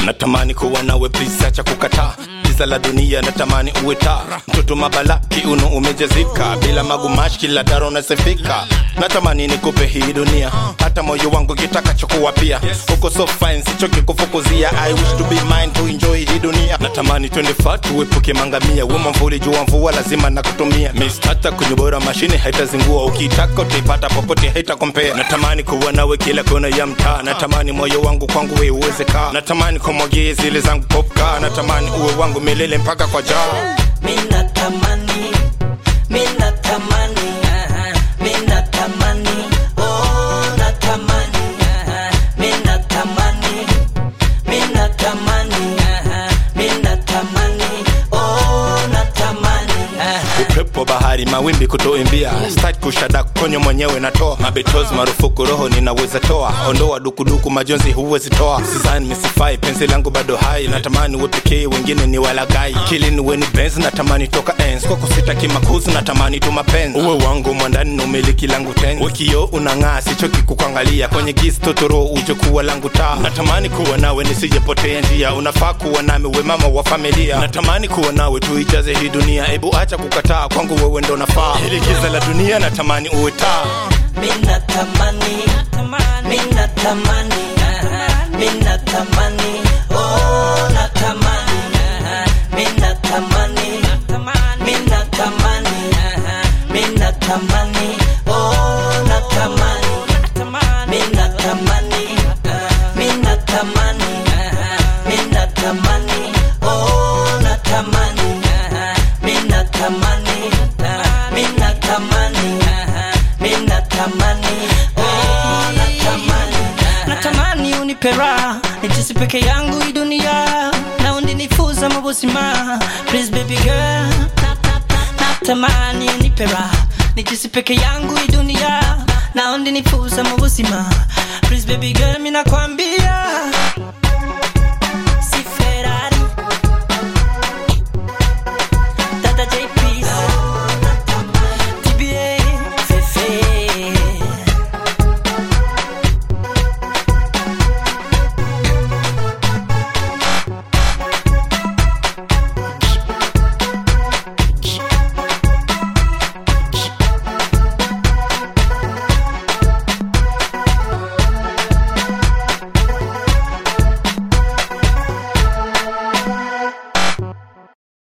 natamani kuwa nawe please acha kukataa giza la dunia natamani uwe taa mtoto mabala kiuno umejazika bila magumashi kila daro unasifika natamani nikupe hii dunia hata moyo wangu kitakachokuwa pia uko so fine sichoki kufukuzia i wish to be mine to enjoy hii dunia natamani twende far tuepuke mangamia wema mvuli jua mvua lazima nakutumia mistata kwenye bora mashine haitazingua ukitaka utaipata popote haitakompea natamani kuwa nawe kila kona ya mtaa natamani moyo wangu kwangu we uweze kaa natamani kumwagie zile zangu popka natamani uwe wangu milele mpaka kwa jaa Mina tamani, mina tamani, mina tamani, oh natamani, mina tamani, mina tamani, mina tamani, oh natamani. upepo bahari mawimbi kutoimbia start kushada konyo mwenyewe natoa mabetozi marufuku roho ninaweza toa ondoa dukuduku majonzi huwezi toa sizani misifai penzi langu bado hai natamani uwe pekee wengine ni walagai kilini weni benz natamani toka ens kwako sitaki makuzi natamani tu mapenzi uwe wangu mwandani na umiliki langu ten wekio unang'aa sichoki kukuangalia kwenye gisi totoro uje kuwa langu taa natamani kuwa nawe nisijepotea njia unafaa kuwa nami we mama wa familia natamani kuwa nawe tuijaze hii dunia ebu acha kukataa kwangu wewe ndo nafaa hili giza la dunia natamani uwe taa Mina tamani, mina tamani, mina tamani, oh natamani, mina tamani, mina tamani, mina tamani, oh natamani, mina tamani, mina tamani, mina tamani, oh natamani, mina tamani, mina tamani, mina tamani, oh natamani. natamani unipe raha nijisi peke yangu hii dunia na undinifuza mabuzima please baby girl natamani unipe raha nijisi peke yangu hii dunia na undinifuza mabuzima please baby girl minakwambia